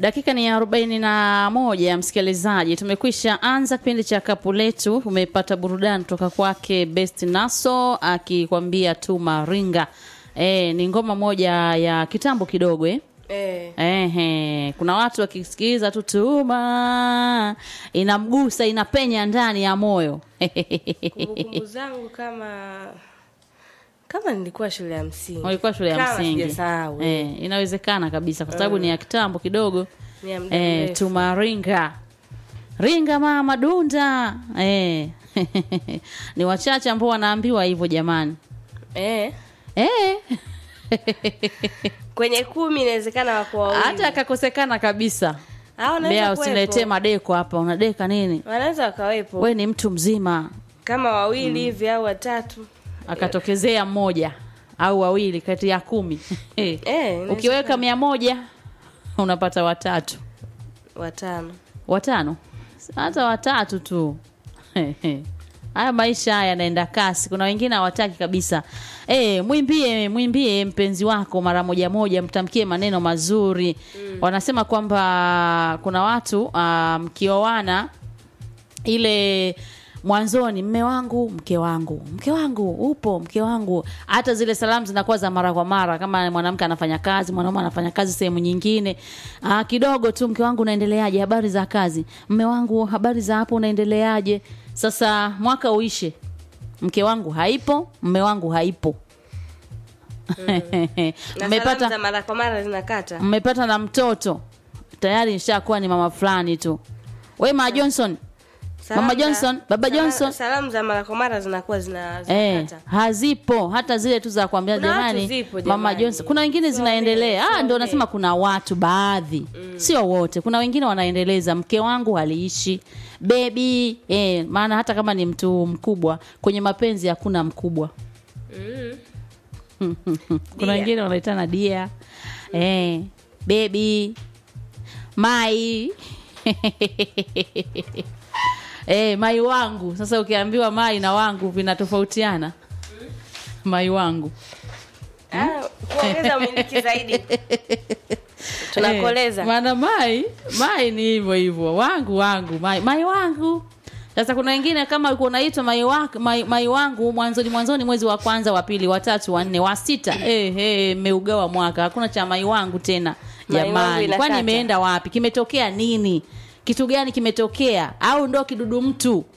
Dakika ni arobaini na moja, msikilizaji, tumekwisha anza kipindi cha kapu letu. Umepata burudani kutoka kwake Best Naso akikwambia tu maringa. E, ni ngoma moja ya kitambo kidogo eh? Eh, Ehe, kuna watu wakisikiliza tu tuma inamgusa inapenya ndani ya moyo kumbukumbu zangu kama kama nilikuwa shule ya msingi. walikuwa shule ya Kama msingi sijasahau, eh. eh, inawezekana kabisa kwa sababu ni ya kitambo kidogo Ni ya muda eh, mrefu. tumaringa ringa mama dunda eh. ni wachache ambao wanaambiwa hivyo jamani Eh, eh. kwenye kumi inawezekana wako wawili. hata akakosekana kabisa Ah, wanaweza bea kuwepo. usiletee madeko hapa unadeka nini Wanaweza wakawepo we ni mtu mzima kama wawili hivi au watatu. akatokezea mmoja au wawili kati ya kumi Eh, inawezekana. ukiweka mia moja unapata watatu watano. watano hata watatu tu haya maisha haya yanaenda kasi kuna wengine hawataki kabisa e, mwimbie mwimbie mpenzi wako mara moja moja mtamkie maneno mazuri mm. wanasema kwamba kuna watu uh, mkioana ile mwanzoni mme wangu mke wangu mke wangu upo mke wangu hata zile salamu zinakuwa za mara kwa mara kama mwanamke anafanya kazi mwanaume anafanya kazi sehemu nyingine Aa, kidogo tu mke wangu unaendeleaje habari za kazi mme wangu habari za hapo unaendeleaje sasa mwaka uishe mke wangu haipo mme wangu haipo Na salamu mmepata za mara kwa mara zinakata. mmepata na mtoto tayari nishakuwa ni mama fulani tu we ma johnson Salamu Mama za- Johnson, Baba sala- Johnson. Salamu za mara kwa mara zinakuwa zina Eh, zinakata. hazipo hata zile tu za kuambia Kuna watu jamani zipo, mama jamani. Johnson. Kuna wengine Sio zinaendelea. wote, Ah, sio ndio wote. nasema kuna watu baadhi, sio wote. Kuna wengine wanaendeleza, mke wangu aliishi bebi eh, maana hata kama ni mtu mkubwa kwenye mapenzi hakuna mkubwa. Mm. Kuna Dia. wengine wanaitana dia eh, bebi mai eh, mai wangu. Sasa ukiambiwa mai na wangu vinatofautiana. Mai wangu Ah, kuongeza umiliki zaidi. Tunakoleza. Eh, maana mai mai ni hivyo hivyo wangu wangu mai, mai wangu sasa kuna wengine kama ulikuwa unaitwa mai, wa- mai, mai wangu mwanzoni mwanzoni mwezi wa kwanza wa pili wa tatu wa nne wa sita eh, eh, mmeugawa mwaka hakuna cha mai wangu tena Mai wangu jamani inakata. kwani imeenda wapi kimetokea nini kitu gani kimetokea au ndo kidudu mtu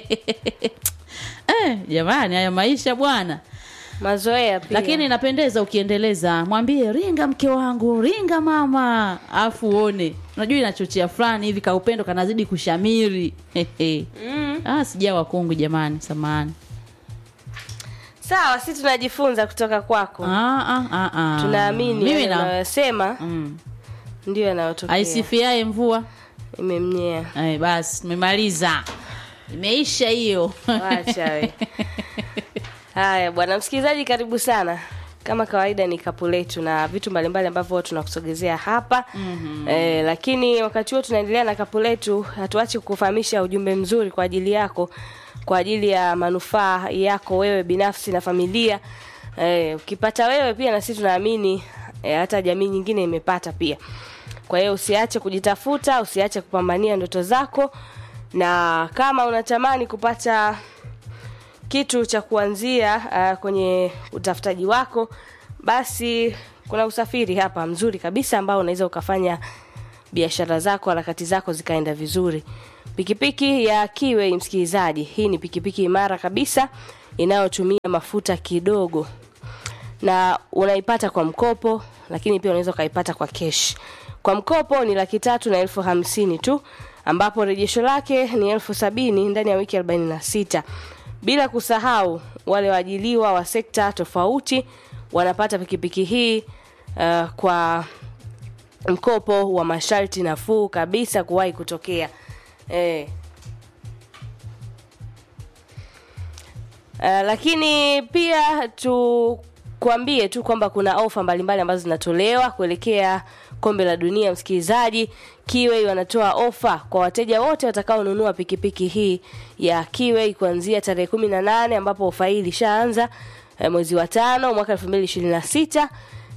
eh, jamani haya maisha bwana Mazoea pia. lakini inapendeza ukiendeleza mwambie ringa mke wangu ringa mama afu uone unajua inachochea fulani hivi kaupendo kanazidi kushamiri mm. ah, sijawa kungu jamani samani Sawa, si tunajifunza kutoka kwako. ah, ah, ah, ah. Tunaamini mimi yale na unayosema mm. ndio yanayotokea. aisifiae mvua Imemnyea. Ay, basi tumemaliza imeisha hiyo Wacha we. Haya bwana msikilizaji, karibu sana. Kama kawaida ni kapu letu na vitu mbalimbali ambavyo huwa tunakusogezea hapa mm-hmm. Eh, lakini wakati huo tunaendelea na kapu letu, hatuachi kukufahamisha ujumbe mzuri kwa ajili yako, kwa ajili ya manufaa yako wewe binafsi na familia. Eh, ukipata wewe pia na sisi tunaamini eh, hata jamii nyingine imepata pia. Kwa hiyo usiache kujitafuta, usiache kupambania ndoto zako, na kama unatamani kupata kitu cha kuanzia uh, kwenye utafutaji wako basi kuna usafiri hapa mzuri kabisa ambao unaweza ukafanya biashara zako harakati zako zikaenda vizuri pikipiki ya kiwe msikilizaji hii ni pikipiki imara kabisa inayotumia mafuta kidogo na unaipata kwa mkopo lakini pia unaweza ukaipata kwa kesh kwa mkopo ni laki tatu na elfu hamsini tu ambapo rejesho lake ni elfu sabini ndani ya wiki arobaini na sita bila kusahau wale waajiliwa wa sekta tofauti wanapata pikipiki hii uh, kwa mkopo wa masharti nafuu kabisa kuwahi kutokea eh. Uh, lakini pia tukwambie tu kwamba kuna ofa mbalimbali ambazo zinatolewa kuelekea kombe la dunia msikilizaji kiwei wanatoa ofa kwa wateja wote watakaonunua pikipiki hii ya kiwei kuanzia tarehe kumi na nane ambapo ofa hii ilishaanza eh, mwezi wa tano mwaka elfu mbili ishirini na sita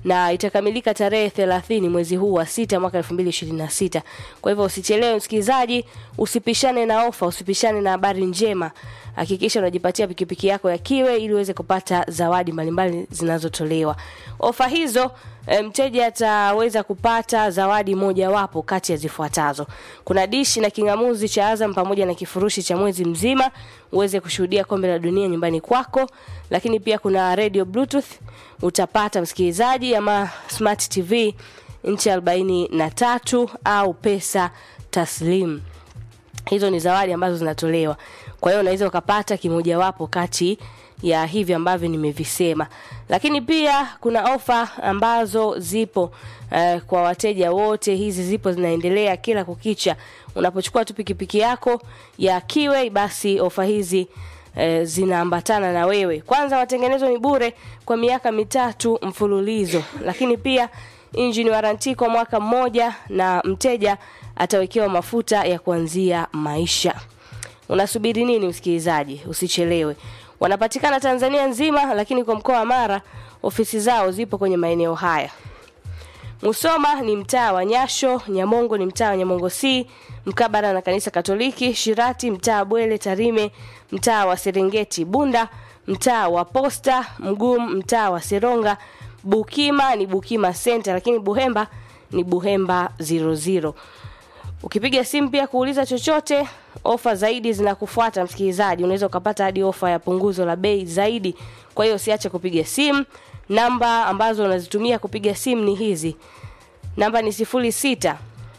na itakamilika tarehe 30 mwezi huu wa sita mwaka 2026. Kwa hivyo usichelewe msikilizaji, usipishane na ofa, usipishane na habari njema. Hakikisha unajipatia pikipiki yako ya Kiwe ili uweze kupata zawadi mbalimbali zinazotolewa. Ofa hizo e, mteja ataweza kupata zawadi mojawapo kati ya zifuatazo. Kuna dishi na kingamuzi cha Azam pamoja na kifurushi cha mwezi mzima uweze kushuhudia kombe la dunia nyumbani kwako, lakini pia kuna radio bluetooth utapata msikilizaji, ama smart TV inchi arobaini na tatu au pesa taslim. Hizo ni zawadi ambazo zinatolewa, kwa hiyo unaweza ukapata kimojawapo kati ya hivi ambavyo nimevisema, lakini pia kuna ofa ambazo zipo uh, kwa wateja wote. Hizi zipo zinaendelea kila kukicha. Unapochukua tu pikipiki yako ya Kiwe, basi ofa hizi eh, zinaambatana na wewe. Kwanza matengenezo ni bure kwa miaka mitatu mfululizo, lakini pia engine warranty kwa mwaka mmoja, na mteja atawekewa mafuta ya kuanzia maisha. Unasubiri nini msikilizaji? Usichelewe. Wanapatikana Tanzania nzima, lakini kwa mkoa wa Mara ofisi zao zipo kwenye maeneo haya. Musoma ni mtaa wa Nyasho, Nyamongo ni mtaa wa Nyamongo C, mkabara na kanisa Katoliki, Shirati mtaa wa Bwele, Tarime mtaa wa Serengeti, Bunda mtaa wa Posta, Mgumu mtaa wa Seronga, Bukima ni Bukima Center, lakini Buhemba ni Buhemba 00. Ukipiga simu pia kuuliza chochote, ofa zaidi zinakufuata msikilizaji. Unaweza ukapata hadi ofa ya punguzo la bei zaidi. Kwa hiyo usiache kupiga simu. Namba ambazo unazitumia kupiga simu ni hizi. Namba ni 06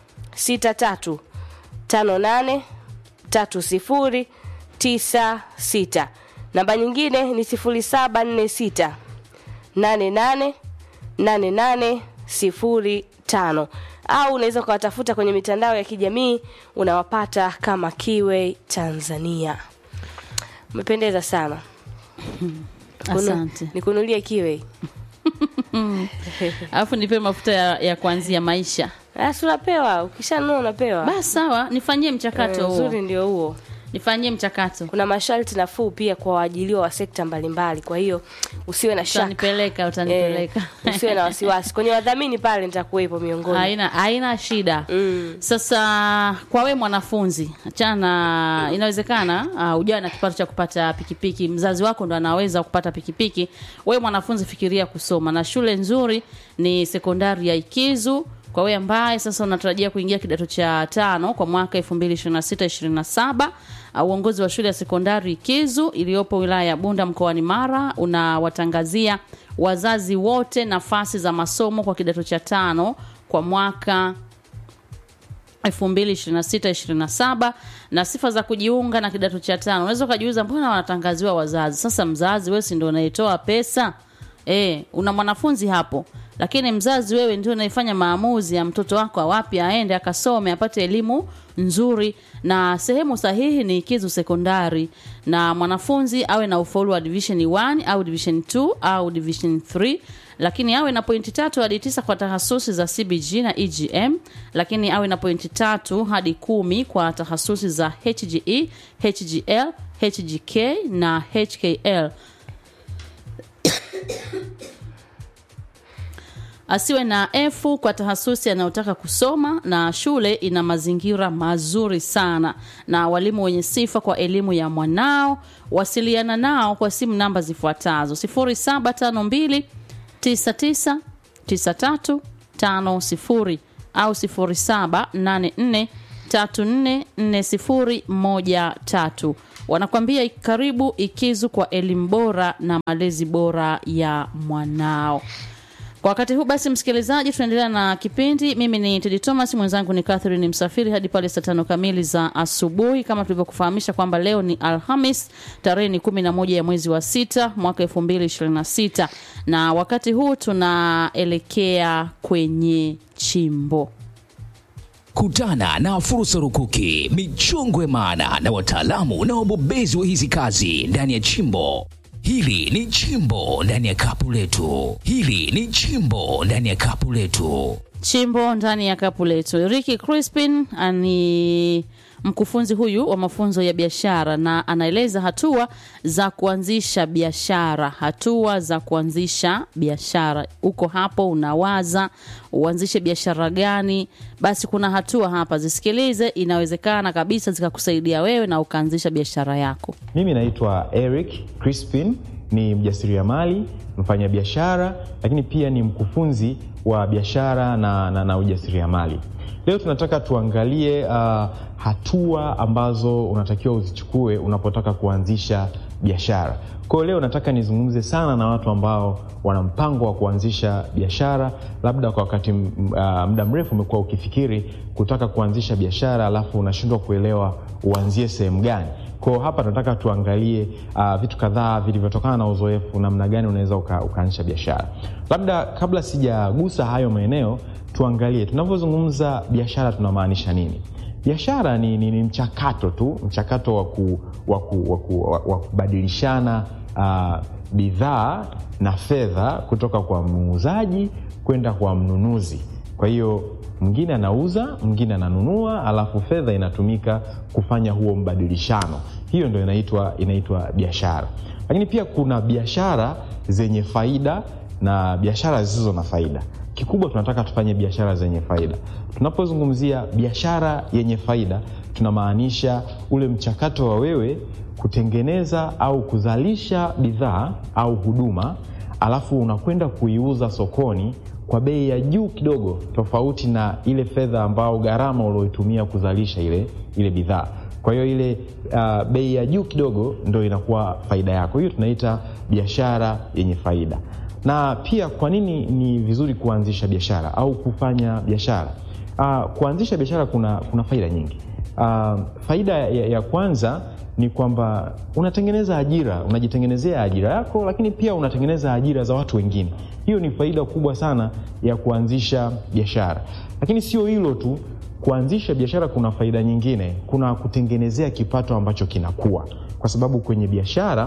63 58 30 96. Namba nyingine ni 0746 88 88 05 au unaweza ukawatafuta kwenye mitandao ya kijamii unawapata kama Kiwe Tanzania. Umependeza sana. Kunu- Asante. Nikunulie Kiwe. Alafu nipe mafuta ya, ya kuanzia maisha. Basi unapewa, ukishanunua unapewa. Basi sawa, nifanyie mchakato Eh, huo. Uzuri ndio huo. Nifanyie mchakato. Kuna masharti nafuu pia kwa waajiliwa wa sekta mbalimbali, kwa hiyo usiwe na shaka. Utanipeleka, Eh, utanipeleka. usiwe na wasiwasi. Kwenye wadhamini pale nitakuwepo miongoni. haina haina shida Mm. sasa kwa we mwanafunzi achana inawezekana uh, ujawa na kipato cha kupata pikipiki mzazi wako ndo anaweza kupata pikipiki we mwanafunzi fikiria kusoma na shule nzuri ni sekondari ya ikizu kwa wewe ambaye sasa unatarajia kuingia kidato cha tano kwa mwaka 2026-27 uh, uongozi wa shule ya sekondari Ikizu iliyopo wilaya ya Bunda mkoani Mara unawatangazia wazazi wote nafasi za masomo kwa kidato cha tano kwa mwaka 2026-27 na sifa za kujiunga na kidato cha tano. Unaweza ukajiuliza mbona wanatangaziwa wazazi? Sasa mzazi wewe si ndio unayetoa pesa? E, una mwanafunzi hapo, lakini mzazi wewe ndio unaifanya maamuzi ya mtoto wako awapi aende akasome apate elimu nzuri, na sehemu sahihi ni Ikizu Sekondari, na mwanafunzi awe na ufaulu wa division 1 au division 2 au division 3 lakini awe na pointi tatu hadi tisa kwa tahasusi za CBG na EGM, lakini awe na pointi tatu hadi kumi kwa tahasusi za HGE, HGL, HGK na HKL. Asiwe na F kwa tahasusi anayotaka kusoma, na shule ina mazingira mazuri sana na walimu wenye sifa kwa elimu ya mwanao. Wasiliana nao kwa simu namba zifuatazo 0752 999350 au 0784344013. Wanakwambia karibu Ikizu kwa elimu bora na malezi bora ya mwanao. Kwa wakati huu basi, msikilizaji, tunaendelea na kipindi. Mimi ni Tedi Thomas, mwenzangu ni Catherine Msafiri hadi pale saa tano kamili za asubuhi, kama tulivyokufahamisha kwamba leo ni Alhamis tarehe ni kumi na moja ya mwezi wa sita mwaka elfu mbili ishirini na sita na wakati huu tunaelekea kwenye chimbo. Kutana na fursa rukuki, michongwe maana na wataalamu na wabobezi wa hizi kazi ndani ya chimbo. Hili ni chimbo ndani ya kapu letu. Hili ni chimbo ndani ya kapu letu. chimbo ndani ya kapu letu. Ricky Crispin ni mkufunzi huyu wa mafunzo ya biashara na anaeleza hatua za kuanzisha biashara, hatua za kuanzisha biashara. Uko hapo unawaza uanzishe biashara gani? Basi kuna hatua hapa, zisikilize. Inawezekana kabisa zikakusaidia wewe na ukaanzisha biashara yako. Mimi naitwa Eric Crispin, ni mjasiriamali, mfanyabiashara, lakini pia ni mkufunzi wa biashara na, na, na ujasiriamali. Leo tunataka tuangalie uh, hatua ambazo unatakiwa uzichukue unapotaka kuanzisha biashara. Kwa hiyo leo nataka nizungumze sana na watu ambao wana mpango wa kuanzisha biashara, labda kwa wakati uh, muda mrefu umekuwa ukifikiri kutaka kuanzisha biashara, alafu unashindwa kuelewa uanzie sehemu gani. Kwa hapa nataka tuangalie uh, vitu kadhaa vilivyotokana na uzoefu, namna gani unaweza uka, ukaanzisha biashara. Labda kabla sijagusa hayo maeneo, tuangalie tunavyozungumza biashara tunamaanisha nini. Biashara ni, ni, ni mchakato tu, mchakato wa ku, wa ku, wa ku, wa, wa kubadilishana uh, bidhaa na fedha kutoka kwa muuzaji kwenda kwa mnunuzi. Kwa hiyo mwingine anauza, mwingine ananunua, alafu fedha inatumika kufanya huo mbadilishano. Hiyo ndio inaitwa inaitwa biashara. Lakini pia kuna biashara zenye faida na biashara zisizo na faida. Kikubwa tunataka tufanye biashara zenye faida. Tunapozungumzia biashara yenye faida, tunamaanisha ule mchakato wa wewe kutengeneza au kuzalisha bidhaa au huduma, alafu unakwenda kuiuza sokoni kwa bei ya juu kidogo, tofauti na ile fedha ambao gharama ulioitumia kuzalisha ile, ile bidhaa. Kwa hiyo ile uh, bei ya juu kidogo ndo inakuwa faida yako. Hiyo tunaita biashara yenye faida. Na pia kwa nini ni vizuri kuanzisha biashara au kufanya biashara? Uh, kuanzisha biashara kuna, kuna faida nyingi. Uh, faida ya, ya kwanza ni kwamba unatengeneza ajira, unajitengenezea ajira yako, lakini pia unatengeneza ajira za watu wengine. Hiyo ni faida kubwa sana ya kuanzisha biashara. Lakini sio hilo tu, kuanzisha biashara kuna faida nyingine, kuna kutengenezea kipato ambacho kinakuwa, kwa sababu kwenye biashara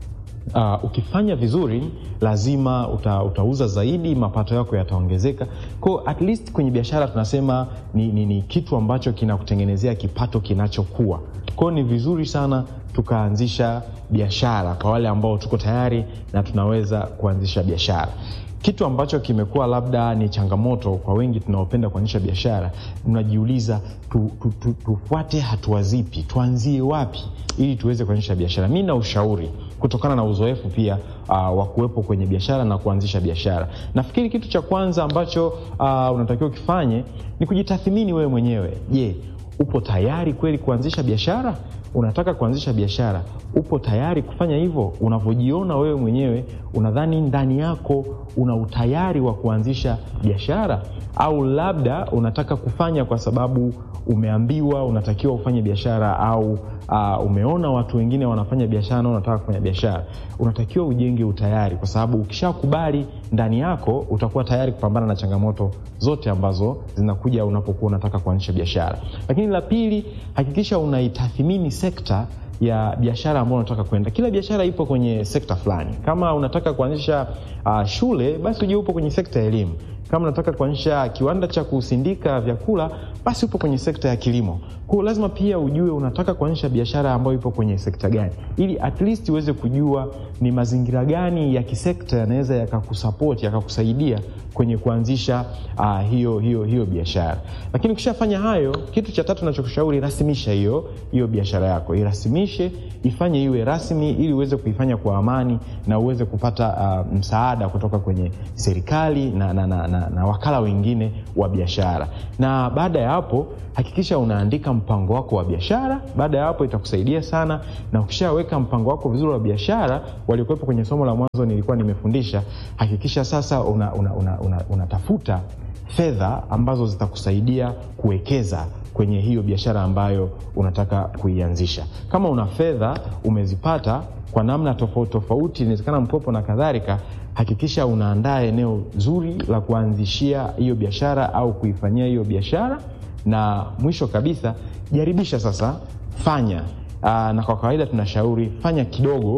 Uh, ukifanya vizuri lazima uta, utauza zaidi, mapato yako yataongezeka. Kwa at least kwenye biashara tunasema ni, ni, ni kitu ambacho kinakutengenezea kipato kinachokuwa. Kwa hiyo ni vizuri sana tukaanzisha biashara kwa wale ambao tuko tayari na tunaweza kuanzisha biashara. Kitu ambacho kimekuwa labda ni changamoto kwa wengi tunaopenda kuanzisha biashara, unajiuliza tu, tu, tu, tufuate hatua zipi, tuanzie wapi ili tuweze kuanzisha biashara. Mi na ushauri kutokana na uzoefu pia uh, wa kuwepo kwenye biashara na kuanzisha biashara. Nafikiri kitu cha kwanza ambacho uh, unatakiwa ukifanye ni kujitathmini wewe mwenyewe. Je, upo tayari kweli kuanzisha biashara? Unataka kuanzisha biashara, upo tayari kufanya hivyo? Unavyojiona wewe mwenyewe, unadhani ndani yako una utayari wa kuanzisha biashara, au labda unataka kufanya kwa sababu umeambiwa unatakiwa ufanye biashara au uh, umeona watu wengine wanafanya biashara na unataka kufanya biashara. Unatakiwa ujenge utayari, kwa sababu ukishakubali ndani yako utakuwa tayari kupambana na changamoto zote ambazo zinakuja unapokuwa unataka kuanzisha biashara. Lakini la pili, hakikisha unaitathmini sekta ya biashara ambayo unataka kwenda. Kila biashara ipo kwenye sekta fulani. Kama unataka kuanzisha uh, shule, basi uje upo kwenye sekta ya elimu. Kama unataka kuanzisha kiwanda cha kusindika vyakula, basi upo kwenye sekta ya kilimo. Kwa hiyo lazima pia ujue unataka kuanzisha biashara ambayo ipo kwenye sekta gani, ili at least uweze kujua ni mazingira gani ya kisekta yanaweza yakakusapoti yakakusaidia kwenye kuanzisha uh, hiyo hiyo hiyo biashara. Lakini ukishafanya hayo, kitu cha tatu nachokushauri, rasimisha hiyo hiyo biashara yako, irasimishe, ifanye iwe rasmi, ili uweze kuifanya kwa amani na uweze kupata uh, msaada kutoka kwenye serikali na, na, na, na, na wakala wengine wa biashara. Na baada ya hapo hakikisha unaandika mpango wako wa biashara. Baada ya hapo itakusaidia sana, na ukishaweka mpango wako vizuri wa biashara, waliokuwepo kwenye somo la mwanzo nilikuwa nimefundisha, hakikisha sasa unatafuta una, una, una, unatafuta fedha ambazo zitakusaidia kuwekeza kwenye hiyo biashara ambayo unataka kuianzisha. Kama una fedha umezipata kwa namna tofauti tofauti, inawezekana mkopo na kadhalika, hakikisha unaandaa eneo zuri la kuanzishia hiyo biashara au kuifanyia hiyo biashara, na mwisho kabisa jaribisha sasa, fanya aa, na kwa kawaida tunashauri fanya kidogo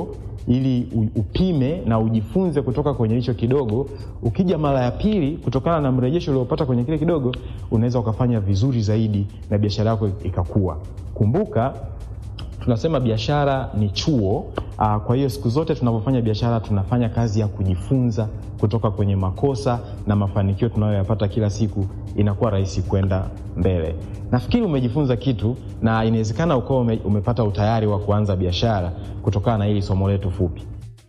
ili u- upime na ujifunze kutoka kwenye hicho kidogo. Ukija mara ya pili, kutokana na mrejesho uliopata kwenye kile kidogo, unaweza ukafanya vizuri zaidi na biashara yako ikakua. Kumbuka tunasema biashara ni chuo. Aa, kwa hiyo siku zote tunapofanya biashara tunafanya kazi ya kujifunza kutoka kwenye makosa na mafanikio tunayoyapata kila siku, inakuwa rahisi kwenda mbele. Nafikiri umejifunza kitu na inawezekana ukawa ume, umepata utayari wa kuanza biashara kutokana na hili somo letu fupi.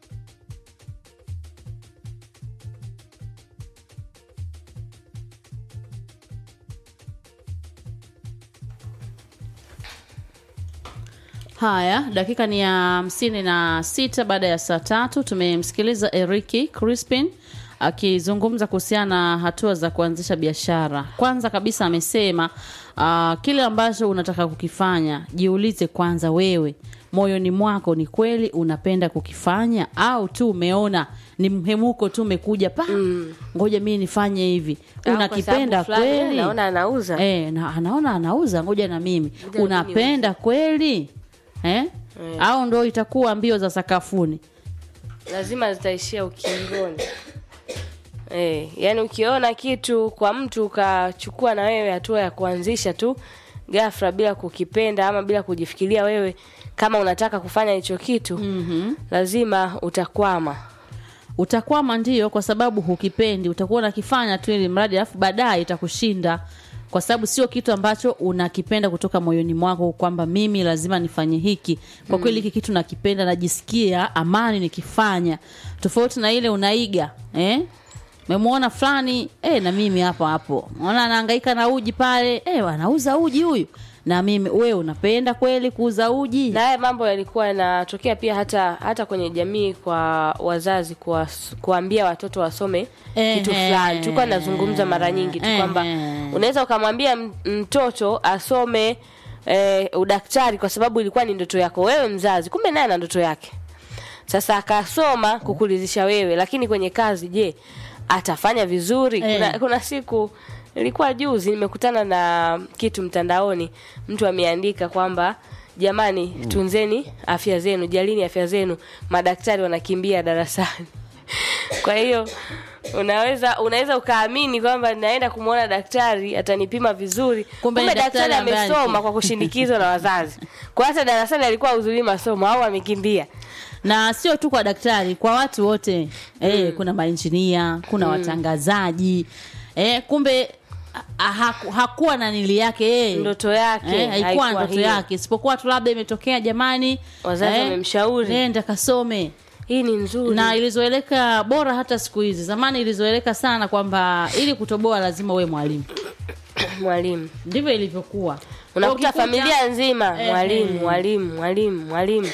Haya, dakika ni ya hamsini na sita baada ya saa tatu. Tumemsikiliza Eriki Crispin akizungumza kuhusiana na hatua za kuanzisha biashara. Kwanza kabisa amesema uh, kile ambacho unataka kukifanya, jiulize kwanza wewe moyoni mwako ni kweli unapenda kukifanya au tu umeona ni mhemuko tu umekuja pa ngoja mimi nifanye hivi Au unakipenda kwa sababu fulani, kweli naona anauza. Eh, na, anaona anauza, ngoja na mimi. Ngoja na Unapenda kweli eh? Au ndo itakuwa mbio za sakafuni? lazima zitaishia ukingoni. Eh, yani ukiona kitu kwa mtu ukachukua na wewe hatua ya kuanzisha tu ghafla bila kukipenda ama bila kujifikiria wewe kama unataka kufanya hicho kitu mm-hmm. lazima utakwama. Utakwama ndio, kwa sababu hukipendi, utakuwa unakifanya tu ili mradi, alafu baadaye itakushinda, kwa sababu sio kitu ambacho unakipenda kutoka moyoni mwako, kwamba mimi lazima nifanye hiki. Kwa kweli hiki kitu nakipenda, najisikia amani nikifanya, tofauti na ile unaiga eh? Memwona fulani eh, na mimi hapo hapo, ona anahangaika na uji pale eh, anauza uji huyu, na mimi wewe unapenda kweli kuuza uji? Na haya mambo yalikuwa yanatokea pia hata hata kwenye jamii kwa wazazi kwa kuambia watoto wasome Ehe. kitu fulani. Tulikuwa nazungumza mara nyingi tu kwamba Ehe. unaweza ukamwambia m- mtoto asome eh, udaktari kwa sababu ilikuwa ni ndoto yako wewe mzazi, kumbe naye ana ndoto yake. Sasa akasoma kukulizisha wewe, lakini kwenye kazi, je, atafanya vizuri? Eh. Kuna, kuna siku ilikuwa juzi nimekutana na kitu mtandaoni, mtu ameandika kwamba jamani, tunzeni afya zenu, jalini afya zenu, madaktari wanakimbia darasani. Kwa hiyo unaweza unaweza ukaamini kwamba naenda kumwona daktari atanipima vizuri, Kumbe kumbe, ni daktari daktari ambaye amesoma aliki- kwa kushindikizwa na wazazi. Kwa hata darasani alikuwa huzuri masomo au amekimbia. na sio tu kwa daktari, kwa watu wote eh, kuna mainjinia, kuna watangazaji eh, kumbe ha- haku- hakuwa na nili yake eh. Ndoto yake eh, haikuwa haikuwa ndoto hiyo. yake, isipokuwa tu labda imetokea jamani, Wazazi wamemshauri. nenda kasome Hii ni nzuri. na ilizoeleka bora hata siku hizi. Zamani ilizoeleka sana kwamba ili kutoboa lazima uwe mwalimu, mwalimu ndivyo ilivyokuwa. unakuta Ukikuta- familia nzima Eh, mwalimu eh. mwalimu mwalimu mwalimu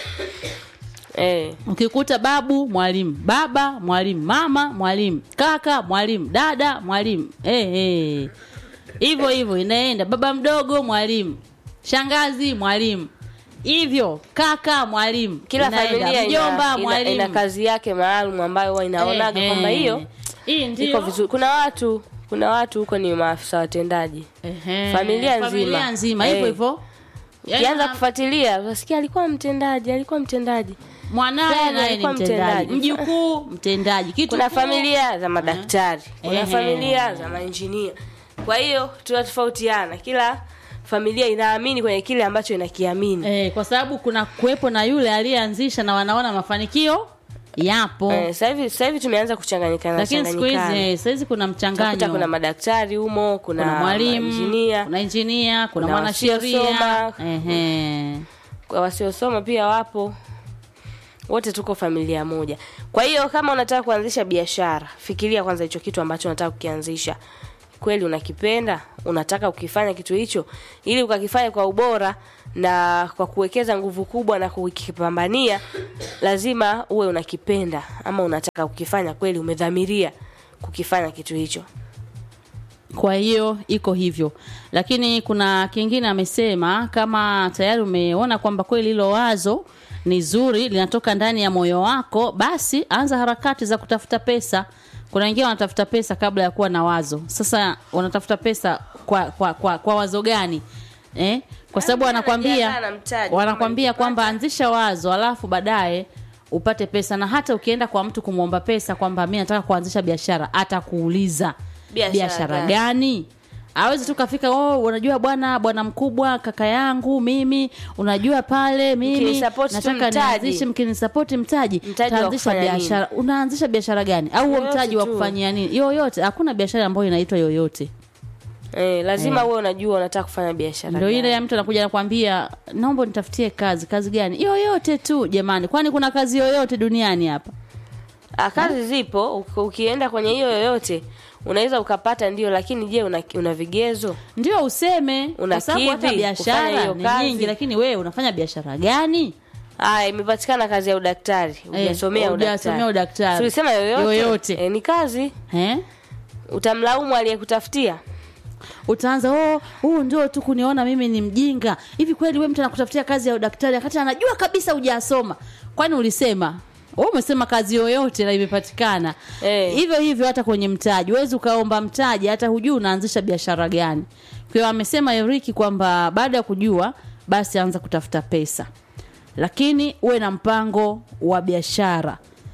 eh. ukikuta babu mwalimu, baba mwalimu, mama mwalimu, kaka mwalimu, dada mwalimu, eh, eh. hivyo hivyo inaenda. Baba mdogo mwalimu, shangazi mwalimu, hivyo kaka mwalimu, kila inaenda. familia mjomba ina, ina, mwalimu, ina kazi yake maalum ambayo huwa inaonaga Eh, kwamba eh. hiyo hii iko ndio vizuri kuna watu kuna watu huko ni maafisa watendaji Ehe. Familia nzima. familia nzima hivyo Eh. hivyo Yaani ukianza na- kufuatilia utasikia alikuwa mtendaji alikuwa mtendaji mwanaye Fulani naye ni alikuwa mtendaji, mtendaji. mjukuu mtendaji, kitu kuna familia za madaktari kuna Ehe. familia za mainjinia kwa hiyo tunatofautiana kila familia inaamini kwenye kile ambacho inakiamini eh, kwa sababu kuna kuwepo na yule aliyeanzisha na wanaona mafanikio yapo Eh, sasa hivi sasa hivi tumeanza kuchanganyikana lakini siku hizi changanyikana. eh, sasa hizi kuna Utakuta mchanganyo kuna madaktari humo kuna, kuna mwalimu injinia kuna injinia kuna kuna mwanasheria wasiosoma. ehe kwa wasiosoma pia wapo wote tuko familia moja kwa hiyo kama unataka kuanzisha biashara fikiria kwanza hicho kitu ambacho unataka kukianzisha kweli unakipenda unataka ukifanya kitu hicho ili ukakifanya kwa ubora na kwa kuwekeza nguvu kubwa na kukipambania lazima uwe unakipenda ama unataka kukifanya kweli umedhamiria kukifanya kitu hicho kwa hiyo iko hivyo lakini kuna kingine amesema kama tayari umeona kwamba kweli hilo wazo ni zuri linatoka ndani ya moyo wako basi anza harakati za kutafuta pesa kuna wengine wanatafuta pesa kabla ya kuwa na wazo sasa wanatafuta pesa kwa kwa, kwa, kwa wazo gani eh? kwa sababu Yaani wanakwambia anajiandaa na mtaji, wanakwambia kama kwamba anzisha wazo alafu baadaye upate pesa na hata ukienda kwa mtu kumwomba pesa kwamba mi nataka kuanzisha biashara atakuuliza Biashara biashara gani? gani awezi tu kafika oh, unajua bwana bwana mkubwa kaka yangu mimi unajua pale mimi Mkinisupport tu nataka mtaji. nianzishe mkinisapoti mtaji Mtaji wa taanzisha kufanya biashara unaanzisha biashara gani au huo Yoyote mtaji wa tu. kufanyia nini yoyote hakuna biashara ambayo inaitwa yoyote eh, lazima uwe unajua unataka kufanya biashara ndio gani. ile ya mtu anakuja nakwambia naomba nitafutie kazi kazi gani yoyote tu jamani kwani kuna kazi yoyote duniani hapa Ah, kazi zipo uki- ukienda kwenye hiyo yoyote unaweza ukapata ndio lakini je una, una vigezo ndio useme Una kwa sababu hata kidhi kufanya biashara hiyo ni kazi? nyingi lakini wewe unafanya biashara gani aya imepatikana kazi ya udaktari hujasomea hujasomea udaktari. tulisema yoyote, Yoyote. Eh, ni kazi eh? utamlaumu aliyekutafutia utaanza oh, huu ndio tu kuniona mimi ni mjinga hivi kweli we mtu anakutafutia kazi ya udaktari wakati anajua kabisa hujasoma kwani ulisema wewe umesema kazi yoyote na imepatikana Eh. hivyo hivyo hata kwenye mtaji huwezi ukaomba mtaji hata hujui unaanzisha biashara gani kwa hiyo amesema Eriki kwamba baada ya kujua basi anza kutafuta pesa lakini uwe na mpango wa biashara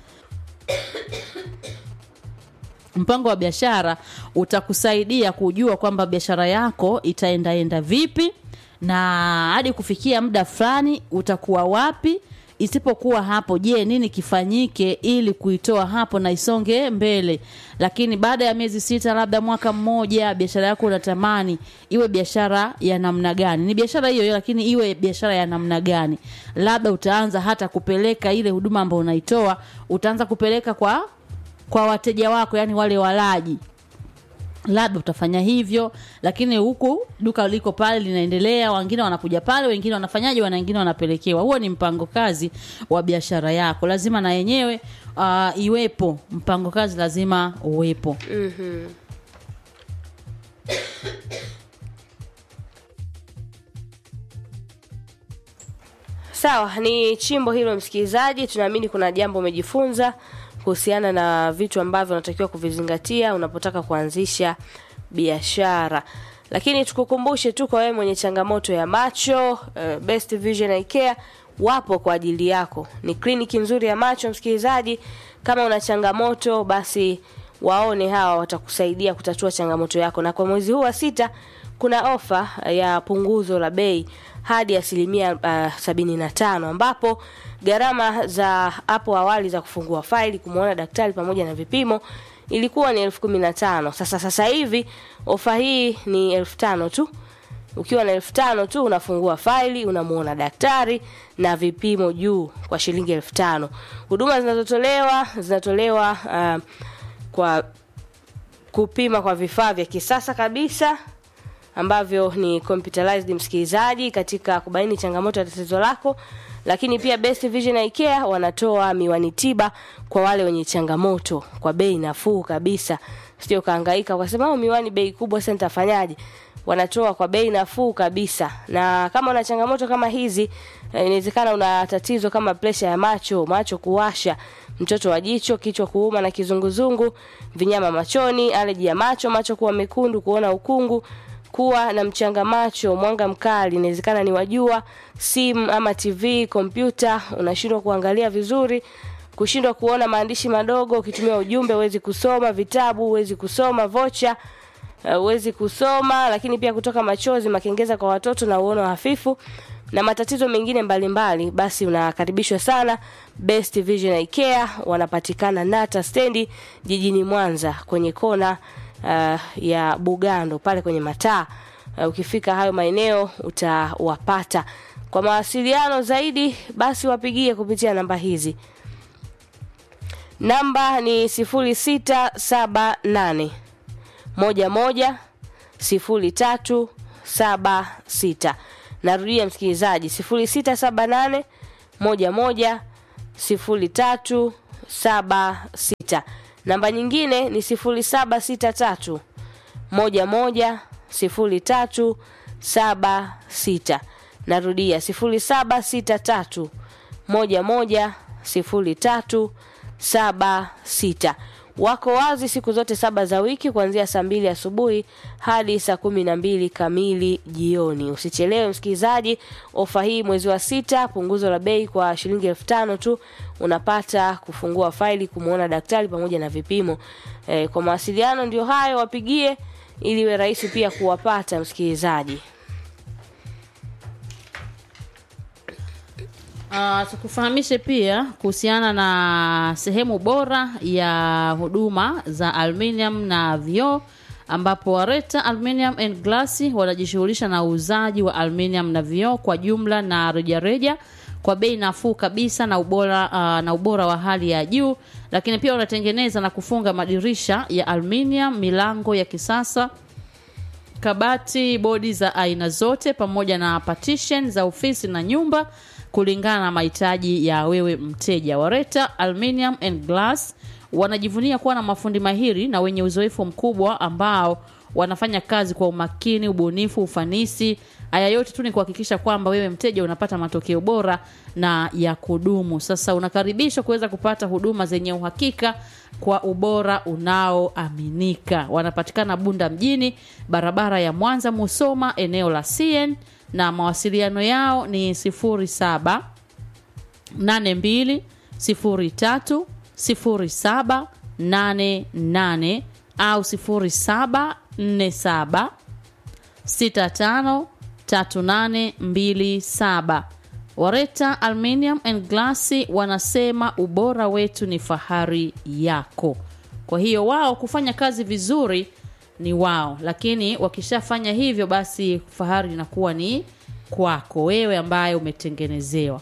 mpango wa biashara utakusaidia kujua kwamba biashara yako itaendaenda vipi na hadi kufikia muda fulani utakuwa wapi isipokuwa hapo je nini kifanyike ili kuitoa hapo na isonge mbele lakini baada ya miezi sita labda mwaka mmoja biashara yako unatamani iwe biashara ya namna gani ni biashara hiyo hiyo lakini iwe biashara ya namna gani labda utaanza hata kupeleka ile huduma ambayo unaitoa utaanza kupeleka kwa kwa wateja wako yani wale walaji labda utafanya hivyo lakini huku duka liko pale linaendelea wengine wanakuja pale wengine wanafanyaje wana wengine wanapelekewa huo ni mpango kazi wa biashara yako lazima na yenyewe uh, iwepo mpango kazi lazima uwepo sawa ni chimbo hilo msikilizaji tunaamini kuna jambo umejifunza kuhusiana na vitu ambavyo unatakiwa kuvizingatia unapotaka kuanzisha biashara lakini tukukumbushe tu kwa wewe mwenye changamoto ya macho uh, best vision Eye Care wapo kwa ajili yako ni kliniki nzuri ya macho msikilizaji kama una changamoto basi waone hawa watakusaidia kutatua changamoto yako na kwa mwezi huu wa sita kuna ofa ya punguzo la bei hadi asilimia uh, sabini na tano ambapo gharama za hapo awali za kufungua faili kumwona daktari pamoja na vipimo ilikuwa ni elfu kumi na tano sasa sasa hivi ofa hii ni elfu tano tu ukiwa na elfu tano tu unafungua faili unamuona daktari na vipimo juu kwa shilingi elfu tano huduma zinazotolewa zinatolewa uh, kwa kupima kwa vifaa vya kisasa kabisa ambavyo ni computerized msikilizaji katika kubaini changamoto ya tatizo lako lakini pia Best Vision Eye Care wanatoa miwani tiba kwa wale wenye changamoto kwa bei nafuu kabisa sio kahangaika ukasema "Oh, miwani bei kubwa sasa nitafanyaje wanatoa kwa bei nafuu kabisa na kama una changamoto kama hizi eh, inawezekana una tatizo kama presha ya macho macho kuwasha mtoto wa jicho kichwa kuuma na kizunguzungu vinyama machoni aleji ya macho macho kuwa mekundu kuona ukungu kuwa na mchanga macho mwanga mkali inawezekana ni wajua simu ama tv kompyuta unashindwa kuangalia vizuri kushindwa kuona maandishi madogo ukitumia ujumbe huwezi kusoma vitabu huwezi kusoma vocha uh, huwezi kusoma lakini pia kutoka machozi makengeza kwa watoto na uono hafifu na matatizo mengine mbalimbali mbali, basi unakaribishwa sana Best Vision Eye Care wanapatikana Nata stendi jijini Mwanza kwenye kona uh, ya Bugando pale kwenye mataa uh, ukifika hayo maeneo utawapata kwa mawasiliano zaidi basi wapigie kupitia namba hizi namba ni sifuri sita saba nane moja moja sifuri tatu saba sita narudia msikilizaji sifuri sita saba nane moja moja sifuri tatu saba sita namba nyingine ni sifuri saba sita tatu moja moja sifuri tatu saba sita narudia sifuri saba sita tatu moja moja sifuri tatu saba sita wako wazi siku zote saba za wiki kuanzia saa mbili asubuhi hadi saa kumi na mbili kamili jioni. Usichelewe msikilizaji, ofa hii mwezi wa sita, punguzo la bei kwa shilingi elfu tano tu unapata kufungua faili, kumwona daktari pamoja na vipimo. E, kwa mawasiliano ndio hayo, wapigie ili iwe rahisi pia kuwapata msikilizaji. Uh, tukufahamishe pia kuhusiana na sehemu bora ya huduma za aluminium na vioo ambapo Wareta Aluminium and Glass wanajishughulisha na uuzaji wa aluminium na vioo kwa jumla na rejareja kwa bei nafuu kabisa na ubora, uh, na ubora wa hali ya juu, lakini pia wanatengeneza na kufunga madirisha ya aluminium, milango ya kisasa kabati, bodi za aina zote pamoja na partition za ofisi na nyumba kulingana na mahitaji ya wewe mteja. Wareta Aluminium and Glass wanajivunia kuwa na mafundi mahiri na wenye uzoefu mkubwa ambao wanafanya kazi kwa umakini, ubunifu, ufanisi. Haya yote tu ni kuhakikisha kwamba wewe mteja unapata matokeo bora na ya kudumu. Sasa unakaribishwa kuweza kupata huduma zenye uhakika kwa ubora unaoaminika. Wanapatikana Bunda mjini, barabara ya Mwanza Musoma, eneo la CN na mawasiliano yao ni 07 82 03 07 88 au 0747 65 3827. Wareta Aluminium and Glass wanasema ubora wetu ni fahari yako. Kwa hiyo wao kufanya kazi vizuri ni wao, lakini wakishafanya hivyo, basi fahari inakuwa ni kwako wewe ambaye umetengenezewa.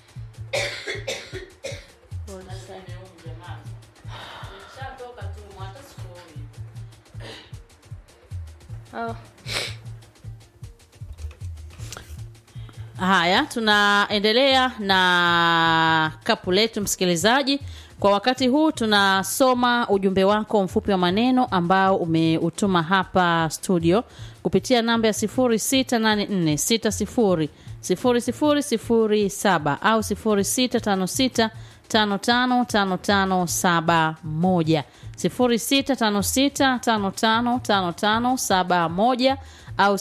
Oh. Haya, tunaendelea na kapu letu msikilizaji. Kwa wakati huu tunasoma ujumbe wako mfupi wa maneno ambao umeutuma hapa studio kupitia namba ya 0684600007 au 0656555571 0656555571 au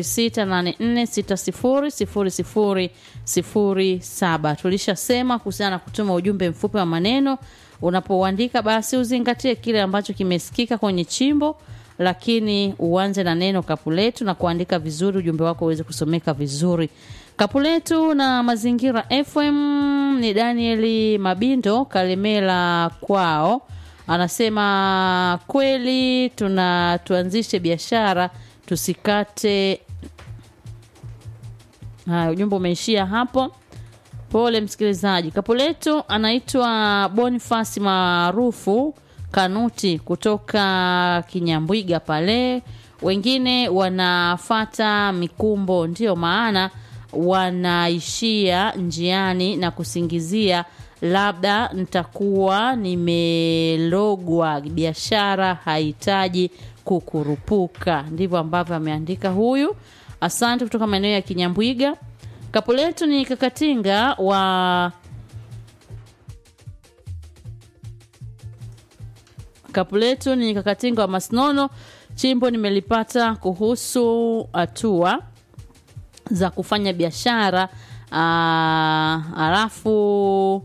0684600007. Tulishasema kuhusiana na kutuma ujumbe mfupi wa maneno. Unapouandika basi uzingatie kile ambacho kimesikika kwenye chimbo, lakini uanze na neno kapu letu na kuandika vizuri, ujumbe wako uweze kusomeka vizuri. Kapu letu na Mazingira FM ni Danieli Mabindo Kalemela kwao, anasema kweli tuna tuanzishe biashara tusikate. Haya, ujumbe umeishia hapo. Pole msikilizaji. Kapu letu anaitwa Bonifasi maarufu Kanuti kutoka Kinyambwiga pale, wengine wanafata mikumbo, ndiyo maana wanaishia njiani na kusingizia labda nitakuwa nimelogwa. Biashara hahitaji kukurupuka. Ndivyo ambavyo ameandika huyu. Asante kutoka maeneo ya Kinyambwiga. Kapu letu ni Kakatinga wa kapu letu ni Kakatinga wa Masnono. Chimbo nimelipata kuhusu hatua za kufanya biashara, halafu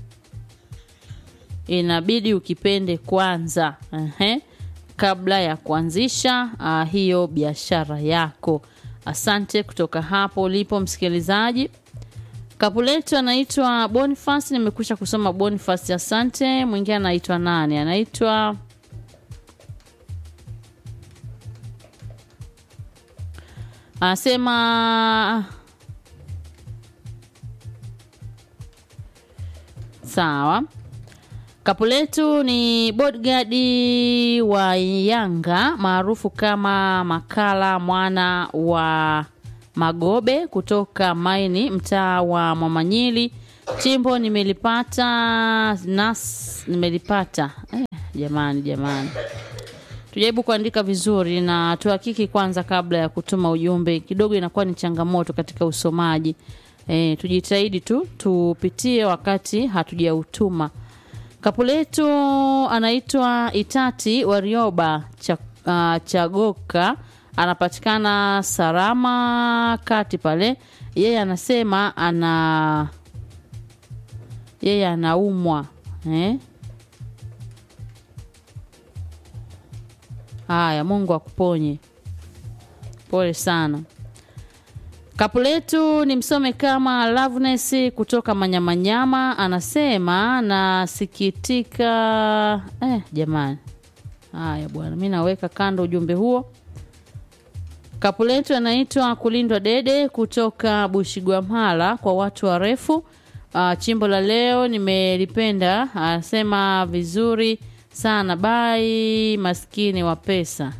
inabidi ukipende kwanza ehe, kabla ya kuanzisha uh, hiyo biashara yako. Asante kutoka hapo ulipo msikilizaji. Kapu letu anaitwa Boniface, nimekwisha kusoma Boniface, asante. Mwingine anaitwa nani? Anaitwa anasema sawa. Kapu letu ni bodyguard wa Yanga maarufu kama Makala mwana wa Magobe kutoka Maini, mtaa wa Mwamanyili. Chimbo nimelipata nas nimelipata. Eh, jamani jamani, tujaribu kuandika vizuri na tuhakiki kwanza kabla ya kutuma ujumbe. Kidogo inakuwa ni changamoto katika usomaji. Eh, tujitahidi tu tupitie wakati hatujautuma Kapu letu anaitwa Itati Warioba cha, uh, Chagoka, anapatikana Sarama kati pale. Yeye anasema ana yeye anaumwa eh? Haya, Mungu akuponye. Pole sana. Kapu letu ni msome kama Loveness kutoka Manyamanyama, anasema nasikitika. Eh, jamani, haya bwana, mi naweka kando ujumbe huo. Kapu letu anaitwa Kulindwa Dede kutoka Bushigwamhala kwa watu warefu. Uh, chimbo la leo nimelipenda, anasema vizuri sana. Bai maskini wa pesa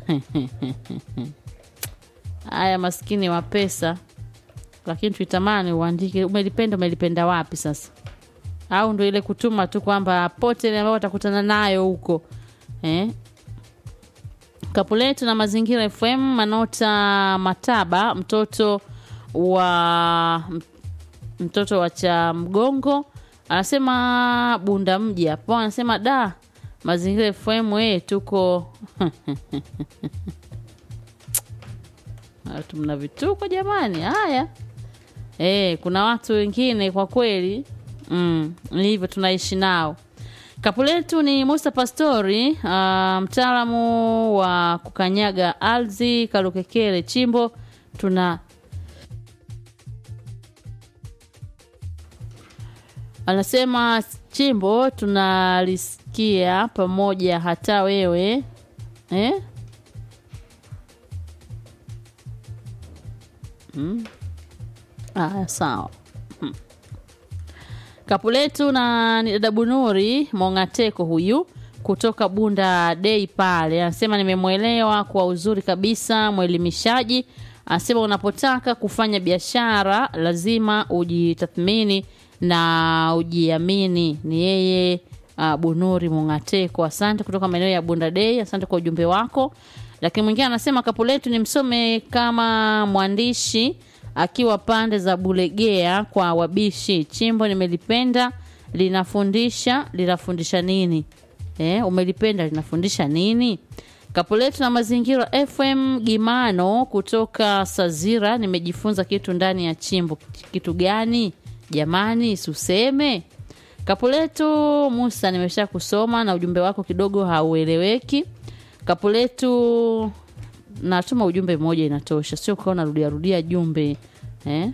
haya maskini wa pesa lakini tuitamani uandike umelipenda umelipenda wapi sasa au ndo ile kutuma tu kwamba pote ile ambayo watakutana nayo huko eh? kapuletu na mazingira fm manota mataba mtoto wa mtoto wa cha mgongo anasema bunda mji hapo anasema da mazingira fm we tuko watu mna vituko jamani haya e, kuna watu wengine kwa kweli mm, ni hivyo tunaishi nao kapu letu ni musa pastori uh, mtaalamu wa kukanyaga ardhi kalukekele chimbo tuna anasema chimbo tunalisikia pamoja hata wewe eh? Mm. Aya, sawa. Hmm. Kapu letu na ni dada Bunuri Mongateko huyu kutoka Bunda Dei pale anasema nimemwelewa kwa uzuri kabisa, mwelimishaji. Anasema unapotaka kufanya biashara lazima ujitathmini na ujiamini. Ni yeye uh, Bunuri Mongateko. Asante kutoka maeneo ya Bunda Dei, asante kwa ujumbe wako lakini mwingine anasema kapu letu ni msome kama mwandishi akiwa pande za Bulegea kwa wabishi. Chimbo nimelipenda, linafundisha linafundisha nini? Eh, umelipenda linafundisha nini? Kapu letu na mazingira FM Gimano kutoka Sazira, nimejifunza kitu ndani ya chimbo. Kitu gani jamani? Suseme kapu letu Musa, nimesha kusoma na ujumbe wako kidogo haueleweki kapu letu natuma ujumbe mmoja inatosha sio ukawa narudia rudia jumbe eh?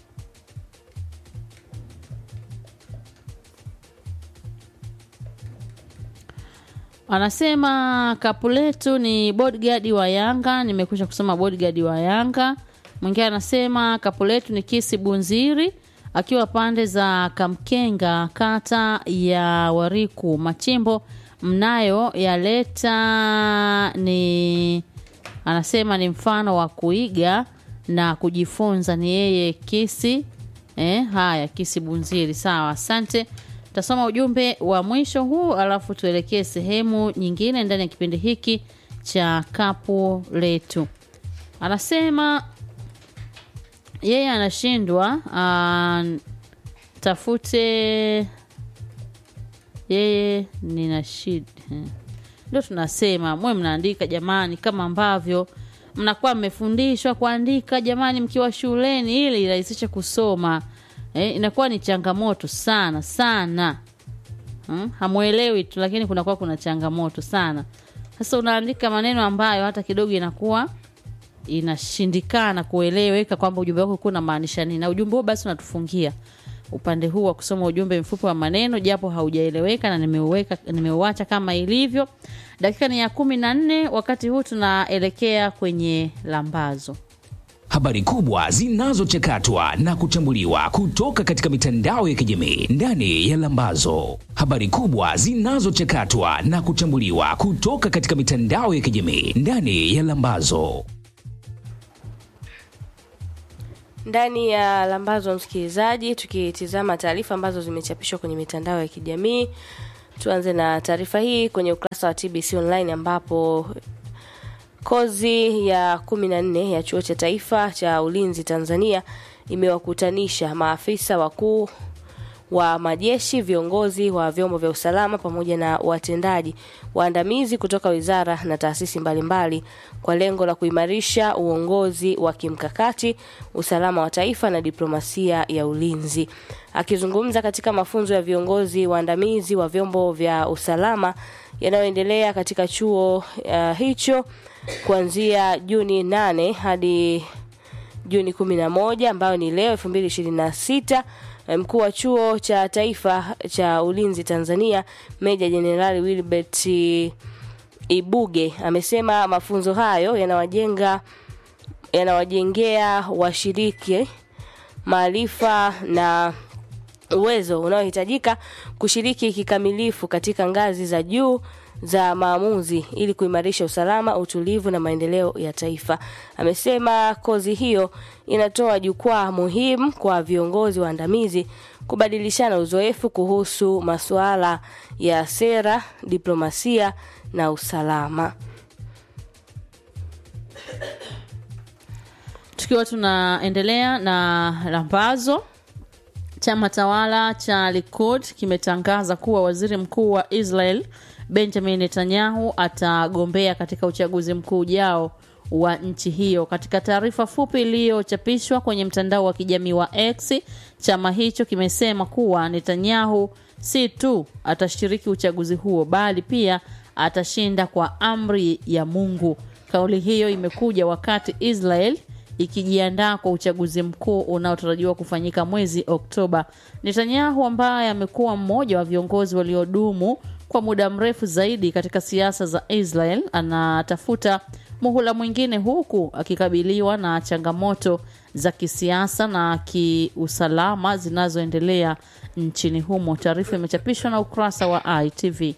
anasema kapu letu ni bodyguard wa yanga nimekwisha kusoma bodyguard wa yanga mwingine anasema kapu letu ni kisi bunziri akiwa pande za kamkenga kata ya wariku machimbo mnayo yaleta ni anasema ni mfano wa kuiga na kujifunza ni yeye kisi eh, haya kisi bunziri sawa asante tasoma ujumbe wa mwisho huu alafu tuelekee sehemu nyingine ndani ya kipindi hiki cha kapu letu anasema yeye anashindwa uh, tafute yeye nina shida ndio tunasema mwe mnaandika jamani kama ambavyo mnakuwa mmefundishwa kuandika jamani mkiwa shuleni ili irahisishe kusoma eh, inakuwa ni changamoto sana sana hmm? hamwelewi tu lakini kunakuwa kuna changamoto sana sasa unaandika maneno ambayo hata kidogo inakuwa inashindikana kueleweka kwamba ujumbe wako ulikuwa unamaanisha nini na ujumbe huo basi unatufungia upande huu wa kusoma ujumbe mfupi wa maneno japo haujaeleweka na nimeuweka nimeuacha kama ilivyo dakika ni ya kumi na nne wakati huu tunaelekea kwenye lambazo habari kubwa zinazochakatwa na kuchambuliwa kutoka katika mitandao ya kijamii ndani ya Lambazo. Habari kubwa zinazochakatwa na kuchambuliwa kutoka katika mitandao ya kijamii ndani ya Lambazo. ndani ya lambazo msikilizaji tukitizama taarifa ambazo zimechapishwa kwenye mitandao ya kijamii tuanze na taarifa hii kwenye ukurasa wa tbc online ambapo kozi ya kumi na nne ya chuo cha taifa cha ulinzi tanzania imewakutanisha maafisa wakuu wa majeshi, viongozi wa vyombo vya usalama pamoja na watendaji waandamizi kutoka wizara na taasisi mbalimbali kwa lengo la kuimarisha uongozi wa kimkakati, usalama wa taifa na diplomasia ya ulinzi. Akizungumza katika mafunzo ya viongozi waandamizi wa vyombo vya usalama yanayoendelea katika chuo uh, hicho kuanzia Juni 8 hadi Juni 11 ambayo ni leo 2026 mkuu wa chuo cha taifa cha ulinzi Tanzania Meja Jenerali Wilbert Ibuge amesema mafunzo hayo yanawajenga yanawajengea washiriki maarifa na uwezo unaohitajika kushiriki kikamilifu katika ngazi za juu za maamuzi ili kuimarisha usalama, utulivu na maendeleo ya taifa. Amesema kozi hiyo inatoa jukwaa muhimu kwa viongozi waandamizi kubadilishana uzoefu kuhusu masuala ya sera, diplomasia na usalama. tukiwa tunaendelea na lambazo chama tawala cha Likud kimetangaza kuwa waziri mkuu wa Israel Benjamin Netanyahu atagombea katika uchaguzi mkuu ujao wa nchi hiyo. Katika taarifa fupi iliyochapishwa kwenye mtandao wa kijamii wa X, chama hicho kimesema kuwa Netanyahu si tu atashiriki uchaguzi huo bali pia atashinda kwa amri ya Mungu. Kauli hiyo imekuja wakati Israel ikijiandaa kwa uchaguzi mkuu unaotarajiwa kufanyika mwezi Oktoba. Netanyahu ambaye amekuwa mmoja wa viongozi waliodumu kwa muda mrefu zaidi katika siasa za Israel anatafuta muhula mwingine huku akikabiliwa na changamoto za kisiasa na kiusalama zinazoendelea nchini humo. Taarifa imechapishwa na ukurasa wa ITV.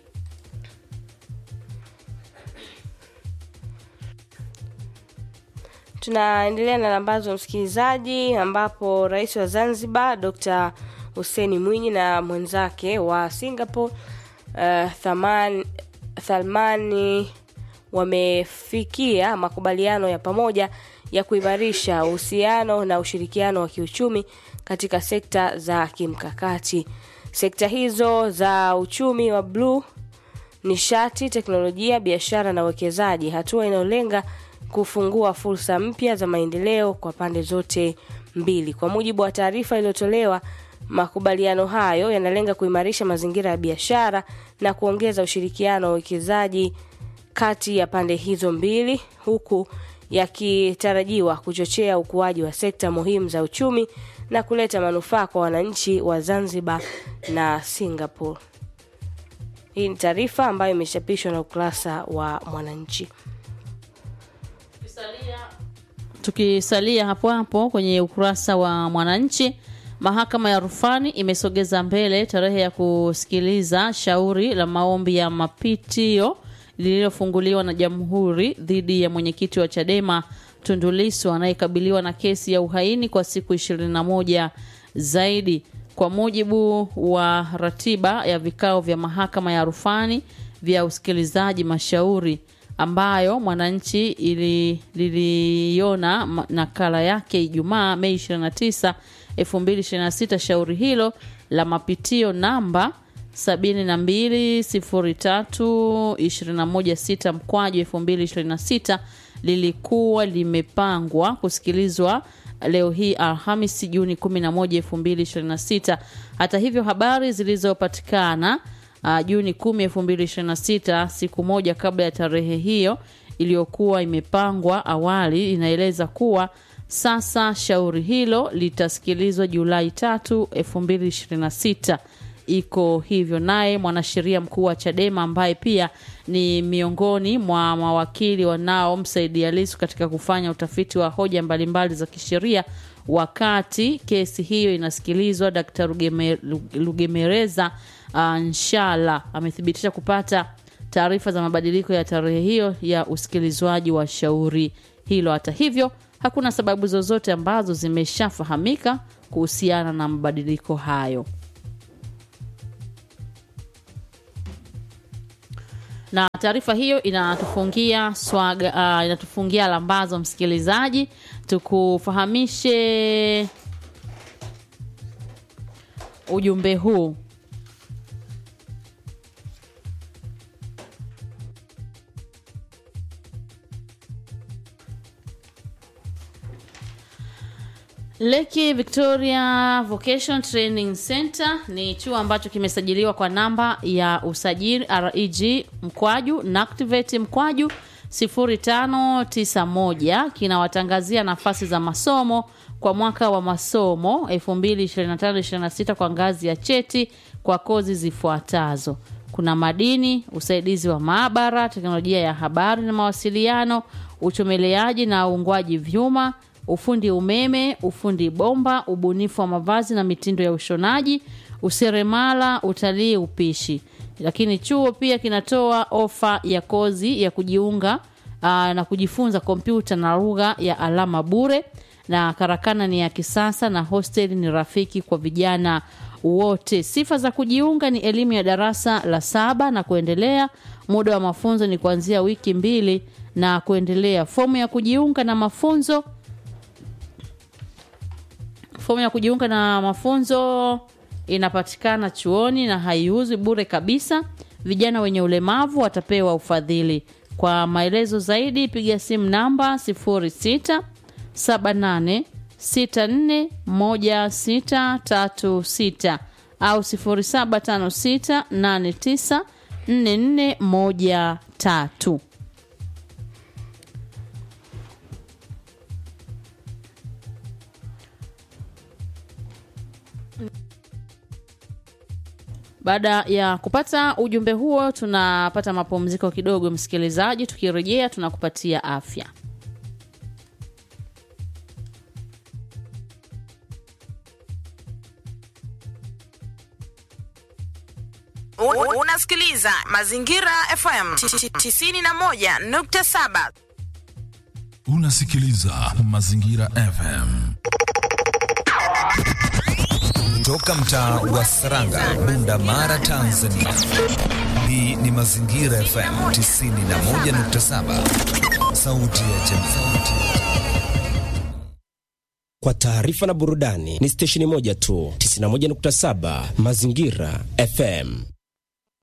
Tunaendelea na lambazo msikilizaji, ambapo rais wa Zanzibar Dr. Hussein Mwinyi na mwenzake wa Singapore uh, Thaman, Thalmani wamefikia makubaliano ya pamoja ya kuimarisha uhusiano na ushirikiano wa kiuchumi katika sekta za kimkakati. Sekta hizo za uchumi wa bluu, nishati, teknolojia, biashara na uwekezaji, hatua inayolenga kufungua fursa mpya za maendeleo kwa pande zote mbili. Kwa mujibu wa taarifa iliyotolewa, makubaliano hayo yanalenga kuimarisha mazingira ya biashara na kuongeza ushirikiano wa uwekezaji kati ya pande hizo mbili huku yakitarajiwa kuchochea ukuaji wa sekta muhimu za uchumi na kuleta manufaa kwa wananchi wa Zanzibar na Singapore. Hii ni taarifa ambayo imechapishwa na ukurasa wa Mwananchi. Tukisalia hapo hapo kwenye ukurasa wa Mwananchi, mahakama ya rufani imesogeza mbele tarehe ya kusikiliza shauri la maombi ya mapitio lililofunguliwa na Jamhuri dhidi ya mwenyekiti wa Chadema Tundu Lissu anayekabiliwa na kesi ya uhaini kwa siku 21 zaidi. Kwa mujibu wa ratiba ya vikao vya mahakama ya rufani vya usikilizaji mashauri ambayo Mwananchi ili- liliona ma- nakala yake Ijumaa Mei 29, 2026. Shauri hilo la mapitio namba 7203216 mkwaju 2026 lilikuwa limepangwa kusikilizwa leo hii Alhamisi Juni 11, 2026. Hata hivyo habari zilizopatikana uh, Juni 10, 2026, siku moja kabla ya tarehe hiyo iliyokuwa imepangwa awali, inaeleza kuwa sasa shauri hilo litasikilizwa Julai 3, 2026. Iko hivyo. Naye mwanasheria mkuu wa Chadema ambaye pia ni miongoni mwa mawakili wanaomsaidia Lissu katika kufanya utafiti wa hoja mbalimbali za kisheria wakati kesi hiyo inasikilizwa, Dkt. Rugeme- Lugemereza uh, Nshala amethibitisha kupata taarifa za mabadiliko ya tarehe hiyo ya usikilizwaji wa shauri hilo. Hata hivyo, hakuna sababu zozote ambazo zimeshafahamika kuhusiana na mabadiliko hayo. na taarifa hiyo inatufungia swaga, uh, inatufungia lambazo msikilizaji, tukufahamishe ujumbe huu. Leki Victoria Vocation Training Center ni chuo ambacho kimesajiliwa kwa namba ya usajili REG mkwaju NACTIVATE mkwaju 0591 kinawatangazia nafasi za masomo kwa mwaka wa masomo 2025-26 kwa ngazi ya cheti kwa kozi zifuatazo: kuna madini, usaidizi wa maabara, teknolojia ya habari na mawasiliano, uchomeleaji na uungwaji vyuma, ufundi umeme, ufundi bomba, ubunifu wa mavazi na mitindo ya ushonaji, useremala, utalii, upishi. Lakini chuo pia kinatoa ofa ya kozi ya kujiunga aa, na kujifunza kompyuta na lugha ya alama bure, na karakana ni ya kisasa na hosteli ni rafiki kwa vijana wote. Sifa za kujiunga ni elimu ya darasa la saba na kuendelea. Muda wa mafunzo ni kuanzia wiki mbili na kuendelea. Fomu ya kujiunga na mafunzo fomu ya kujiunga na mafunzo inapatikana chuoni na haiuzwi bure kabisa. Vijana wenye ulemavu watapewa ufadhili. Kwa maelezo zaidi piga simu namba 06 78 64 1636 au 0756 89 44 13. Baada ya kupata ujumbe huo, tunapata mapumziko kidogo, msikilizaji. Tukirejea tunakupatia afya. U- Unasikiliza Mazingira FM 91.7. Unasikiliza Mazingira FM. Toka mtaa wa Saranga, Bunda Mara, Tanzania. Hii ni Mazingira FM 91.7, sauti ya jamii. Kwa taarifa na burudani ni stesheni moja tu, 91.7 Mazingira FM.